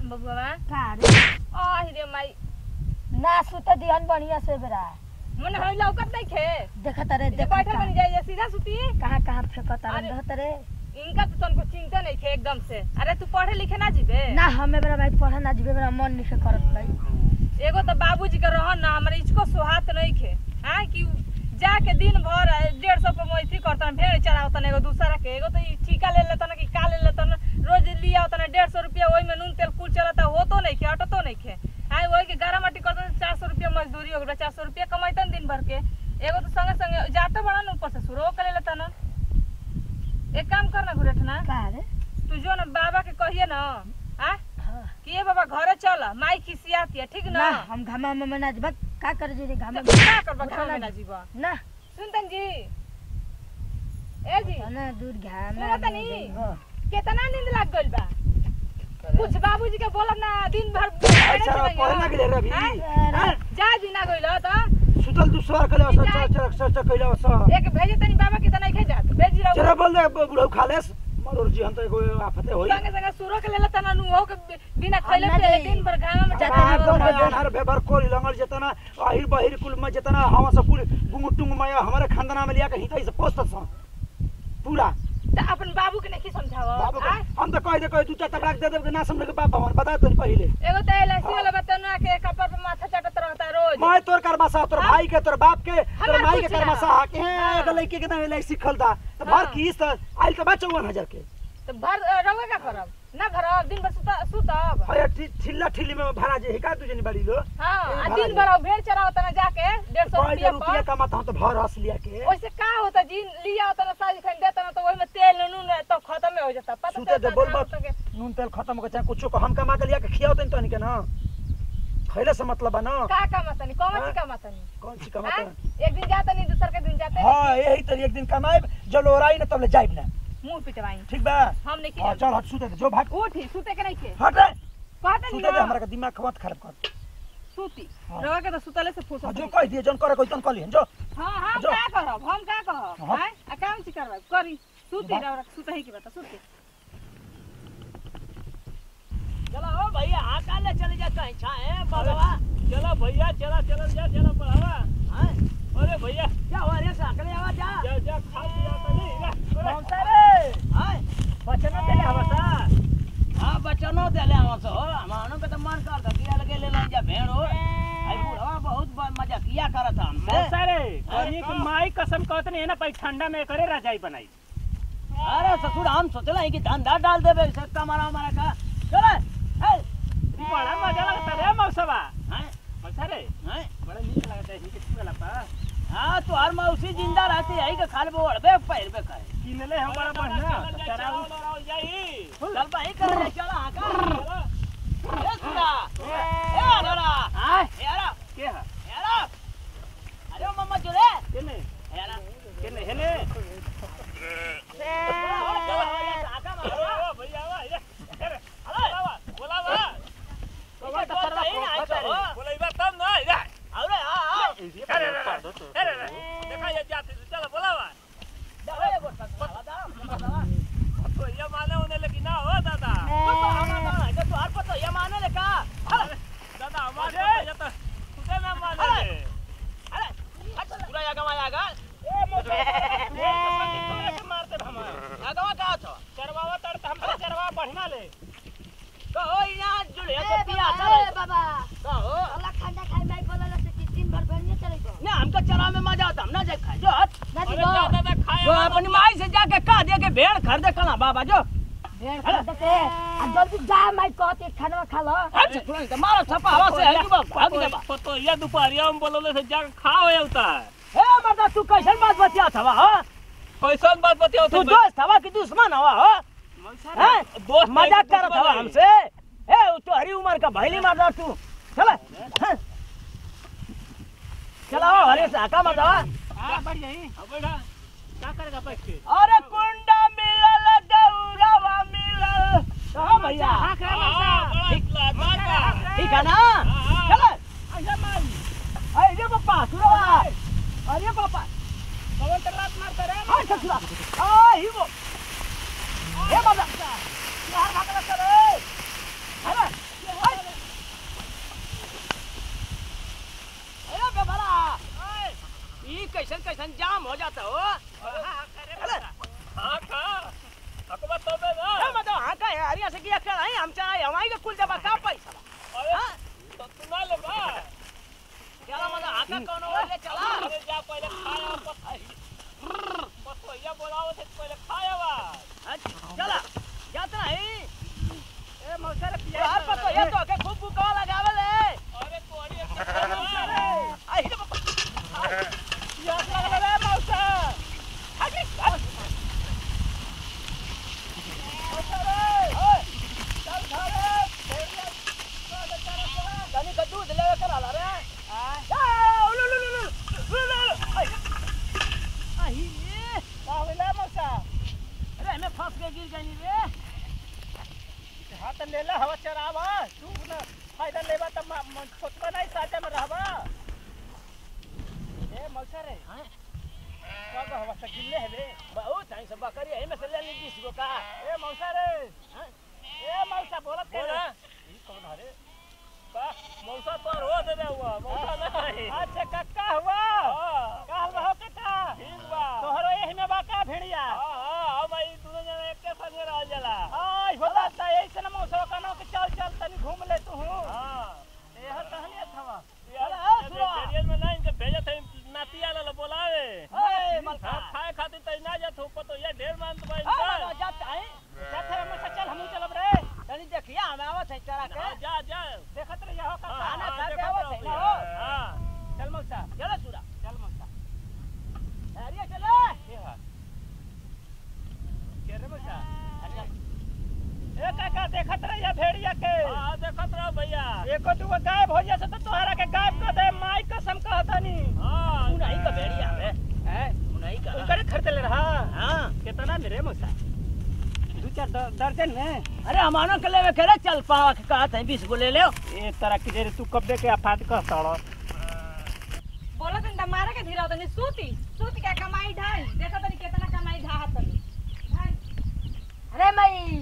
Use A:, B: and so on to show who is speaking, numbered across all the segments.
A: बबुआ
B: का रे
A: आ रे माई
B: ना सुते दिहन बढ़िया से बेरा
A: मन हम लौकत नहीं खे
B: देखत रे
A: जे
B: देख
A: बैठल बन जाए सीधा सुती
B: कहाँ कहाँ फेंकत रे
A: अरे।
B: देखत रे
A: इनका तो तनको चिंता नहीं खे एकदम से अरे तू पढ़े लिखे ना जीबे
B: ना हमें बेरा भाई पढ़े ना जीवे बेरा मन नहीं करत भाई
A: एगो तो बाबूजी के रहन ना हमारे इसको सुहात नहीं खे हाँ कि जाके दिन भर डेढ़ सौ पे मैथी करतन भेड़ चरावतन एगो दूसरा के एगो तो ई ठीका ले लेतन कि का ले लेतन रोज लिया होतन डेढ़ सौ रुपया वही में नून तेल कुल चलता हो तो नहीं खे ऑटो तो नहीं खे हाँ वही के गारा माटी करतन चार सौ रुपया मजदूरी हो गया चार सौ रुपया कमाइतन दिन भर के एगो तो संगे संगे जाते बड़ा न ऊपर से शुरू कर ले लेतन एक काम करना गुरेठना
B: का रे
A: तू जो ना बाबा के कहिए ना हाँ
B: हाँ।
A: कि ये बाबा घरे चल माई खिसियाती है ठीक
B: ना
A: ना
B: हम घामा में ना जीवा का करे जी रे घामा
A: तो क्या करबा
B: उठा
A: घाम
B: ना
A: में ना
B: जी।
A: जीवा
B: ना
A: सुनतन जी ए जी
B: ना दूध घामा
A: सुनत
B: में
A: नी?
B: गई हो।
A: कितना नींद लग गइल बा कुछ बाबूजी के बोलब ना दिन भर
C: अच्छा पढ़े ना गेले रे अभी
A: हाँ?
B: अरे,
A: जा जी ना गइल त
C: सुतल दुसवार कले असर चरक चरक चरक चरक कइला असर
A: एक भेजे तनी बाबा के तना खे जात भेजी रहो
C: चरा बोल दे बुढ़ऊ खालेस मरोर जी हम तो एगो आफते होई
A: संगे संगे सुरो के लेला तना नु हो के बिना खइले
B: अन्ना
A: पिले
B: दे।
A: दिन भर घाम में जाते
C: आ,
A: हैं
C: तो
A: बाबा।
C: मैं हर बेबर कोली लंगल जेतना आहिर बहिर कुल में जेतना हवा सब कुल गुंगु टुंग में हमारे खानदाना में लिया के हितई से पोस्त स पूरा
A: त अपन बाबू के नहीं समझाव
C: बाबू के
A: आय?
C: हम तो कह दे कह दू चार तबलाक दे दे के ना समझ के बाप भवन बता तो पहले
A: एगो तो एलआईसी वाला बतौना के कपर पे माथा चटत रहता रोज
C: मैं तोर करमासा तोर
A: हाँ?
C: भाई के तोर बाप के तोर
A: हमरा
C: माई के
A: कुछ ना।
C: करमासा के
A: हाँ।
C: एगो लड़की के ना सिखल था तो भर
A: हाँ।
C: की तो आइल तो बा चौवन हजार के
A: तो भर रहुए का करब ना भरब दिन भर सुता सुतब
C: हया ठिल्ला ठिल्ली में भरा जे हिका तुझे बड़ी लो
A: हाँ आ
C: भरा
A: दिन
C: जाए।
A: भर अब भेड़ चराओ तना जाके डेढ़ सौ
C: पाँच
A: रुपया
C: रुपया
A: पर
C: कमाता हूँ तो भर हंस लिया के
A: वैसे का होता जी लिया होता ना साजी खन देता ना तो वही में तेल नून तो खत्म हो जाता पता
C: सुते दे,
A: चलता
C: बोल
A: ना
C: बात।
A: तो के
C: नून तेल खत्म हो चाहे कुछो को हम कमा के लिया के खियाओ तनी तनी के ना खैले से मतलब बा ना
A: का का मतनी कौन सी
C: हाँ?
A: का मतनी
C: कौन सी
A: हाँ?
C: कमाता
A: एक दिन जाता नहीं दूसर के दिन जाते
C: हाँ यही तरी एक दिन कमाए जो लोराई ना तब ले जाइब ना
A: मुंह पिटवाई
C: ठीक बा
A: हम नहीं
C: हाँ
A: किया
C: चल हट सुते दे जो भाग
A: उठी सुते के नहीं खे
C: हट रे
A: कहते
C: सुते दे
A: नहीं
C: हमरा के दिमाग खवत खराब कर
A: सूती
C: हाँ।
A: रवा के तो सुतले से
C: हाँ,
A: फुसत
C: जो कह दिए जन करे कोई तन कलियन जो
A: हाँ हम
C: जो।
A: का करब हम का कहब
C: हाँ।
A: हैं आ काम सी करब करी सूती
C: बा-
A: रवा सुतही की बता सूती
D: चलो ओ भैया आका ले चले जा कहीं छाए बाबा चलो भैया चला चला जा चला बढ़ावा हां अरे भैया जा हो रे साकले आवा जा जा जा खा पिया तो नहीं कौन सा रे हां बचनो दे आवा सा हां बचनो दे ले आवा सो मानो के तो मन कर दे किया लगे ले ले जा भेड़ हो आई बुढ़वा बहुत ब- मजा किया करत हम
E: बहुत सारे कहीं कि माई कसम कहत नहीं है ना पै ठंडा में करे रजाई बनाई
D: अरे ससुर हम सोचला है कि धंधा डाल देबे से कमारा हमारा का चले ए
E: बड़ा मजा लगता रे मौसवा
D: हां
E: मौसा रे
D: हां
E: बड़ा नीक लगता है हिके छुए लपा
D: हाँ तो हर मौसी जिंदा रहती है कि खाल वो अड़बे पैर पे करे
E: किनले हम बड़ा बढ़िया तेरा
D: चल भाई कर ले चल आका ए सुना ए अरे
E: हां
D: ए अरे
E: के है
D: ए अरे अरे मम्मा चले
E: केने
D: ए अरे
E: केने हेने
D: आका मारो
E: भैया वा ये
D: अरे
E: बोलावा
D: कौन तो करवा को
E: बोलाइबा तब ना ये
D: अरे हां हां
E: अरे अरे देखा ये जाते चलो बोलावा
D: दे ये बोल सकता
E: तो ये माने होने लगी ना हो दादा
D: तो हर पता ये माने ले का
E: दादा हमारे ये तो खुदे ना माने
D: अरे अरे अच्छा पूरा या गवा या गा
E: ए मोटे मारते हम
D: या गवा का तो
E: चरवावा तर हम से चरवा बढ़ना ले
D: कहो यहाँ जुड़े तो पिया
B: ए
D: चले
B: बाबा
D: कहो
B: अल्लाह खाना खाए भाई बोला से कि दिन भर भेड़िए चले गो
D: ना हमको चरा में मजा आता हम ना जाए खाए जो हट
B: ना
E: अरे
B: जीवो
E: जा दादा खाए
D: जो अपनी माई से जाके कह दे के भेड़ खरीदे कला बाबा जो
B: भेड़ खा देते आ जल्दी जा माई कहते खाना खा लो
D: अच्छा तुरंत मारो छपा हवा से है बाबा भाग जा
E: तो तो ये दोपहरिया में बोलोले से जा खाओ ये उता
D: हे मर्दा तू कैसन बात बतिया था हो
E: कैसन बात बतियो
D: तू दोस्त हवा की दुश्मन हवा हो हैं
E: दोस्त
D: मजाक करत हवा हमसे ए तू हरी उम्र का भैली मारदा तू चल चला हो हरे से हका मत हवा
E: हां बढ़ जाई अब बैठा क्या करेगा बैठ के
D: अरे कुंडा मिलल गौरवा मिलल कहो भैया
E: हां ठीक लगा
D: ठीक है ना चल अरे पापा सुनो अरे पापा
E: कवन तलाश मारता रे
D: हाँ ससुरा आ ही वो ए बाबा यार भाग लग रे अरे काम हो जाता हो अरे
E: हाँ का हकबा तो बे ना
D: ए, मतलब हाँ का है हरिया से किया कर आई हम चाहे हमारी का कुल जब का पैसा बा।
E: अरे
D: हाँ?
E: तो सुना ले बा
D: चला मतलब हाँ का कौन हो ले चला
E: अरे जा पहले खाया पता बस भैया बोलाओ से पहले खाया बा
D: हाँ, चला जाता है
E: ए मौसा रे पिया
D: यार पर तो ये तो के खूब बुका लगावल है
E: अरे कोड़ी के मौसा रे
D: आई रे बाबा
E: पिया लगल रे मौसा
D: आगे चल कनी का दूध लेवे कर आला रे हां लो लो लो लो लो आई आई रे
E: का होइला मौसा
D: अरे मैं फंस के गिर गई रे
E: हाथ ले ले हवा चरावा तू ना फायदा लेबा त छोटबा नहीं साथे में रहबा ए मौसा रे
D: हां
E: कब हवा से गिल्ले है रे
D: बहुत टाइम से बकरी है में से ले ली बीस गो का
E: ए मौसा रे
D: हाँ?
E: ए मौसा बोलत के
D: बोला।
E: ई कौन हरे का मौसा तो रो दे रे हुआ मौसा नहीं अच्छा कक्का हुआ का हुआ हो कक्का ठीक बा तोहरो एही में बा का भेड़िया हां हां हम ई दोनों जने एक के संगे रह जाला हां होला त ऐसे न मौसा का ना के चल चल तनी घूम ले तू हां एह कहलिए थवा
D: चला, आ, सुनो।
E: बेरियल में नहीं के भेजे थे नाती आला बोलावे
D: ए मलका
E: हां खाए खातिर त ना जा थो पतो ये ढेर मान तो भाई
D: हां जाता है
E: जाथे हम चल हम चलब रे
D: तनी देखिया हम आवत है चरा के
E: हाँ, जा जा देखत रहिए हो
D: हाँ, खाना खा के आवत है ना हो।
E: हां चल मौसा
D: चला सुरा
E: चल मौसा
D: हरिया चले
E: के हा के रे मौसा ए काका देखत रहिए भेड़िया के हां देखत रहो भैया एको दुगो गायब हो जैसे तो तोहरा के गायब कर दे माई कसम कहतनी हां
D: उन्हीं का भेड़िया है
E: है
D: उन्हीं का
E: उनकरे खरीद ले रहा
D: हां
E: कितना मेरे मौसा दो चार द- दर्जन में
D: अरे हमानो के लेवे करे चल पावा के कहत है 20 गो ले ले
E: ए तरह की देर तू कब दे के अफाद कह तड़ो
A: बोला तनी मारे के धीरा तनी सूती सूती के कमाई ढाई देखो तनी कितना कमाई ढाहा तनी ढाई
B: अरे मई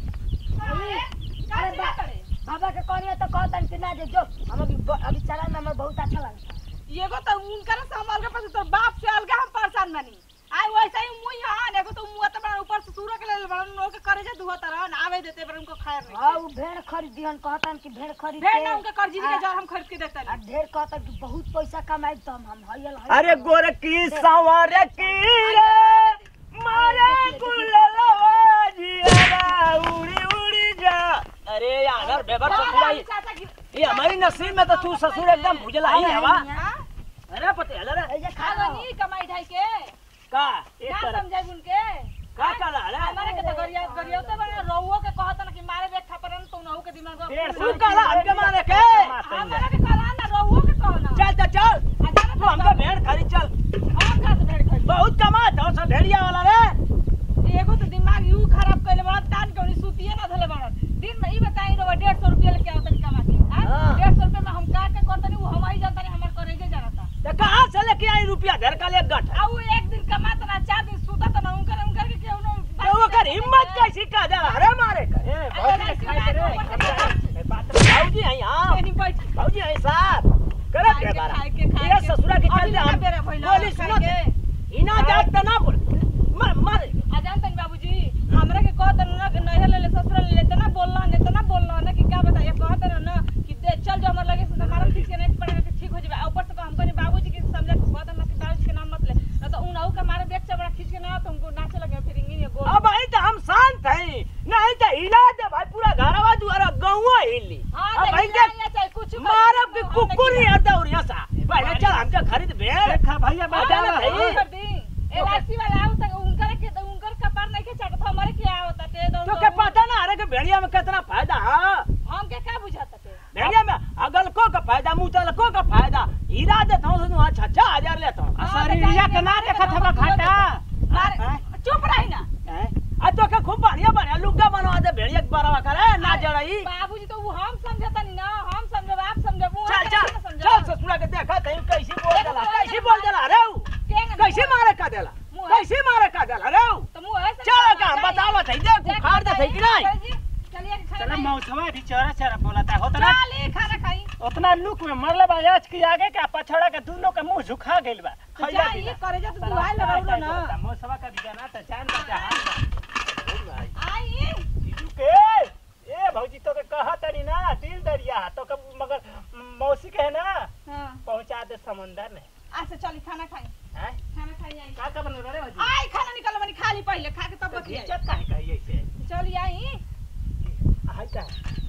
A: अरे का
B: अरे
A: चिल्ला
B: बा-
A: करे
B: बाबा के कहनी तो कहतन कि ना जे जो हम अभी अभी चला में हमें बहुत अच्छा लगता
A: एगो तो उनकर से हम अलग पास तो बाप से अलग हम परेशान बनी आई वैसे ही मुई हां एगो तो मुंह तो बड़ा ऊपर से सूरज के ले बड़ा नो के करे जे दुआ तरह आवे देते पर उनको खैर नहीं
B: हाँ वो भेड़ खरीदियन कहतन कि भेड़ खरीद
A: भेड़
B: के-
A: ना उनके कर्जी के
B: आ-
A: जर हम खरीद के देते
B: आ ढेर कहतन कि बहुत पैसा कमाई तो हम हम हयल
D: अरे गोरकी सवार की रे मारे कुललवा जियारा उड़ी उड़ी जा अरे यार बेबर से खुलाई
A: चाचा की
D: ये हमारी नसीब में तो तू ससुर एकदम भुजला ही है वा
A: हां
D: अरे पते हल रे
B: ऐसे खा
A: खालो
B: लो
A: नहीं कमाई ढाई के
D: का
A: क्या समझाई उनके
D: का कला रे
A: हमारे के तो गरिया गरिया तो बड़ा रोवो के कहत ना कि मारे देख खपरन तो नहु के दिमाग में
E: डेढ़
D: तू कला हमके मारे के
A: हमारे के कहला ना रोवो के कहना
D: चल चल चल
A: आ जाना
D: तू हमके भेड़ खरीद चल
A: हम का से भेड़ खरीद
D: बहुत कमात हो सब भेड़िया वाला रे
A: एगो तो दिमाग यू खराब कइले बड़ा तान के उनी सुतिए ना धले बड़ा दिन में ई बताई रो 150 रुपया लेके आवतन कमा के
D: हाँ।
A: हां 150 रुपया में हम का के करतनी वो हमारी जानता नहीं हमार करेगे जानता
D: तो कहां से लेके आई रुपया घर का ले गठ
A: आ वो एक दिन कमात ना चार दिन सुता त ना उनकर उनकर के केहू ना
D: तो वो कर हिम्मत कैसी का दे अरे मारे का
E: ए बहुत
A: अरे,
E: खाए रे
A: अरे,
E: ए, बात
D: भाऊजी आई हां
A: नहीं बैठ
D: भाऊजी आई साहब करे
A: खाए
D: के
A: के,
D: बारा
A: खाए के, खाए
D: ये
A: के।
D: ससुरा के
A: अभी
D: चलते
A: ना
D: हम
A: बेरा भइला,
D: बोली
A: खाए
D: सुनो
A: के।
D: इना जात त ना बोल मर मर
A: आ जानतन बाबूजी हमरा के कहत ना कि नहर ले ले ससुर ले ले त ना बोलना ने त ना बोलना ना कि का बताइए कहत ना ना कि दे चल जो हमर लगे से हमारा ठीक के नहीं पड़ेगा कि ठीक हो जाए ऊपर से तो हमको नहीं बाबूजी के समझा के कहत ना कि बाबूजी के नाम मत ले ना तो उन के मारे देख चबड़ा खींच के ना तो उनको नाचे लगे फिर इंगी ने गोल
D: अब आई तो हम शांत हैं नहीं तो हिला दे भाई पूरा घरवा दुआरा गौवा हिली
A: हां
D: अब भाई
A: देखिए
D: देख
A: चाहे कुछ
D: मारब के कुकुर नहीं हरदा और यहाँ सा पहले चल हमके खरीद भेड़
E: देखा भैया बात
D: जाना
E: आवा
D: भाई।
A: कर दी एलआईसी वाला आओ तक उनकर के उनकर कपार नहीं के चाटत हमारे क्या होता ते दो
D: तो के पता ना अरे के भेड़िया में कितना फायदा है
A: हम के का बुझाता ते
D: भेड़िया में अगल को का फायदा मुतल को का फायदा हीरा देता हूँ तो अच्छा अच्छा हजार लेता हूँ
E: असरिया के ना देखत हवा घाटा
A: मारे चुप रही ना
D: आ तो के खूब बढ़िया बढ़िया लुग्गा बनवा दे भेड़िया के बराबर करे ना जड़ई
A: बाबूजी तो वो हम समझता नहीं ना हम समझब आप समझब वो
D: चल चल चल ससुरा के देखा तई कैसे बोल देला कैसे बोल देला रे उ? कैसे मारे का देला कैसे मारे का देला रे उ?
A: तो मुंह ऐसे
D: चल का हम बतावा थई देख उखाड़ दे थई कि नहीं
A: चलिए
E: चला मौसवा भी चौरा चौरा बोलता होतना
A: चली खाना खाई
E: उतना लुक में मरले बा आज की आगे का पछड़ा के दोनों के मुंह झुका गेल बा
A: तो जा ये करे जा तो दुआई लगाउलो ना
E: मौसवा का भी जाना त जान बा जहान
A: आई
E: जीजू के ए भौजी तो के कहा तनी ना दिल दरिया तो के मगर मौसी के है ना
A: हां
E: पहुंचा दे समुंदर में
A: अच्छा चली खाना खाई
E: हैं
A: खाना खाई आई
E: का का बन रे भौजी
A: आई खाना निकल बनी खा ली पहले खा के तब
E: तो
A: बतिया
E: घिचत काहे कही ऐसे
A: चली आई
E: हाय का